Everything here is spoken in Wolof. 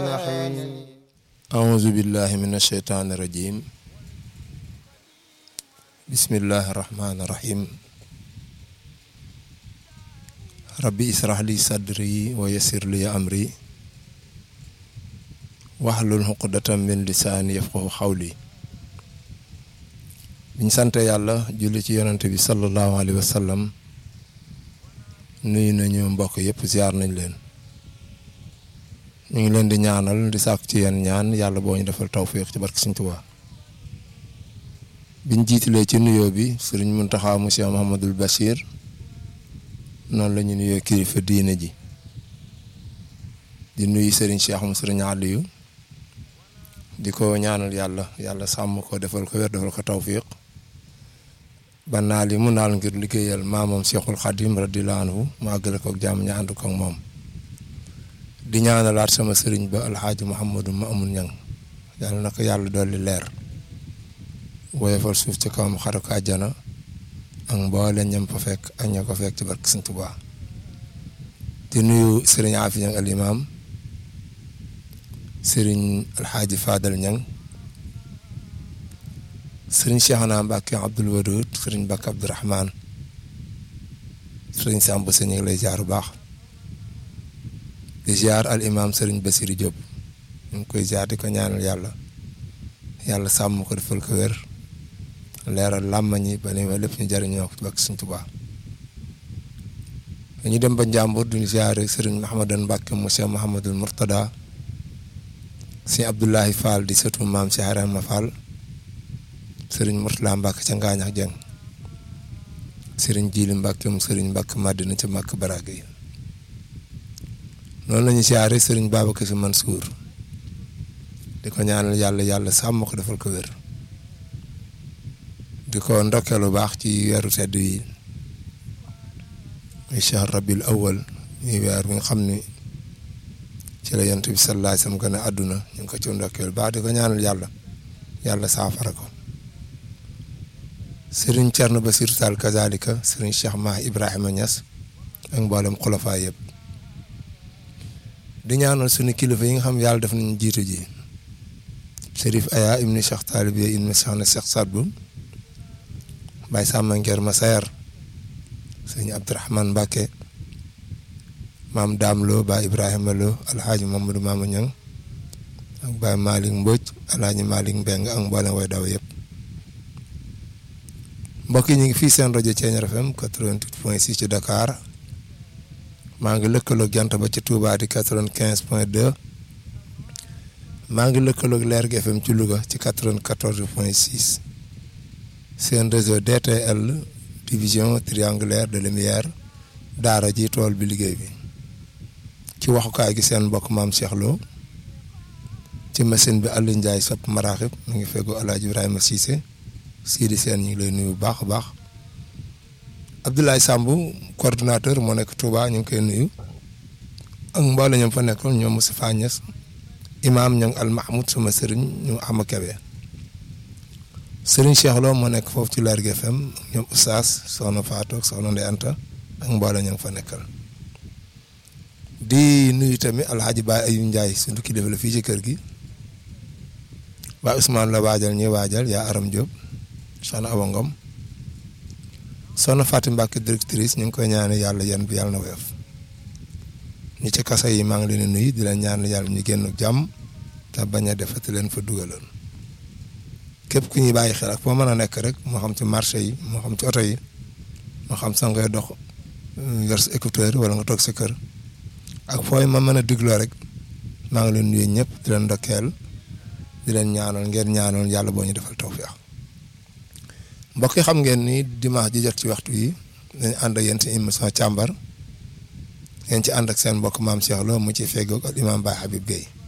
الرحيم أعوذ بالله من الشيطان الرجيم بسم الله الرحمن الرحيم ربي اسرح لي صدري ويسر لي أمري واحلل عقدة من لساني يفقه قولي biñ sante yàlla julli ci yonante bi sallallahu alayhi wa sallam nuyu nañu mbokk yëpp ziar nañ leen ñu ngi leen di ñaanal di sàkk ci yéen ñaan yàlla boo ñu defal tawfiq ci barke Sëriñ Tuubaa biñ jiitalee ci nuyoo bi sëriñ Muntaxa monsieur Mouhamadul Bachir noonu la ñu nuyoo kilifa diine ji di nuyu sëriñ Cheikh mu sëriñ Aliou di ko ñaanal yàlla yàlla sàmm ko defal ko wér defal ko tawfiq ba naal yi mu naal ngir liggéeyal maamam Cheikhul Khadim radiyallahu anhu mu àggale ko ak jàmm ñu ànd ko ak moom di ñaanalaat sama sëriñ ba alxaaji Mouhamadou ma amul ñang yàlla na ko yàlla dolli leer woyofal suuf ci kawam xaru ko àjjana ak mboole ñam fa fekk ak ña ko fekk ci barke Sëriñ Tuubaa di nuyu sëriñ Afi ñang al imam sëriñ alxaaji Fadal ñang sëriñ Cheikhna Mbacke Abdoul Wadoud sëriñ Mbacke Abdourahman sëriñ Samb sa ñu ngi lay jaar bu baax di ziar al imam Serigne Bassirou Diop ñu ngi koy ziar di ko ñaanal yàlla yàlla sàmm ko defal ko wér leeral làmmañi ba ni ma lépp ñu jëriñoo ko bak Sëriñ Tuubaa ñu dem ba Njàmbur duñu ziare Serigne Mahamadan Mbacke monsieur Mahamadul Murtada si Abdoulahi Fall di sëtu maam si Harama Fall Serigne Murtala Mbacke ca Ngaañax Jeng Serigne Jili Mbacke mu Serigne Mbacke Madina ca Mbacke Baraga yi noonu la ñu siyaare sëriñ Babacar Si Mansour di ko ñaanal yàlla yàlla sàmm ko defal ko wér di ko ndokkee lu baax ci weeru tedd yi muy shahr rabil awal muy weer bi nga xam ni ci la yonent bi sallallahu alayhi wasallam gën a àdduna ñu ngi ko ci ndokkee lu baax di ko ñaanal yàlla yàlla saafara ko sëriñ Thierno Bassirou Tall kazalika sëriñ Cheikh Mahi Ibrahima Niass ak mboolem xulafaa yëpp di ñaanal suñu kilifa yi nga xam yàlla def nañu jiitu ji Serif Aya ibni Cheikh Talibiya ibni Cheikh na Cheikh Sadbu Baye Samba Ngeer Masayer sëñ Abdourahman Mbacke maam Daam Lo Baye Ibrahima Lo Alhaji Mamadou Mama Ñang ak Baye Malick Mbodj Alhaji Malick Mbeng ak mboolem way daw yëpp mbokk yi ñu ngi fii seen rajo Thiéniere FM 88.6 ci Dakar maa ngi lëkkaloog jant ba ci Touba di quatre-vingt-quinze point deux maa ngi lëkkaloog Lergui FM ci Louga ci quatre-vingt-quatorze point six seen réseau DTL division triangulaire de lumière daara ji tool bi liggéey bi ci waxukaay gi seen mbokk maam Cheikh Lo ci machine bi Aliou Ndiaye sopp maraaxib mu ngi feggu El Hadj Ibrahima Cissé Sidi Sène ñu ngi lay nuyu bu baax a baax. Abdoulaye Samb coordinateur moo nekk Touba ñu ngi koy nuyu ak mboole ñoom fa nekkoon ñoom Moustapha Niass imaam ñoom Al Mahmoud sama sëriñ ñu ama Kebe sëriñ Cheikh Lo moo nekk foofu ci Lergui FM ñoom Oustaz soxna Fatou ak soxna Ndeye Anta ak mboole ñoom fa nekkal di nuyu tamit Alhaji Baye Ayou Ndiaye suñu kilifa la fii ci kër gi Baye Ousmane la waajal ñuy waajal yaa Aram Diop soxna Awa Ngom soxna Fatou Mbacke directrice ñu ngi koy ñaan yàlla yan bi yàlla na woyof ñi ci kaso yi maa ngi leen di nuyu di leen ñaan yàlla ñu génn jàmm te bañ a defati leen fa dugaloon képp ku ñuy bàyyi xel ak foo mën a nekk rek moo xam ci marché yi moo xam ci oto yi moo xam sax ngay dox yor sa écouteur wala nga toog sa kër ak fooy ma mën a digloo rek maa ngi leen nuyu ñëpp di leen ndokkeel di leen ñaanal ngeen ñaanal yàlla boo ñu defal tawfeex mbokk yi xam ngeen ni dimanche ji jot ci waxtu yi dañu ànd ak yéen ci émission càmbar ngeen ci ànd ak seen mbokk maam Cheikh Lo mu ci feggoog ak imam Baye Habib Gueye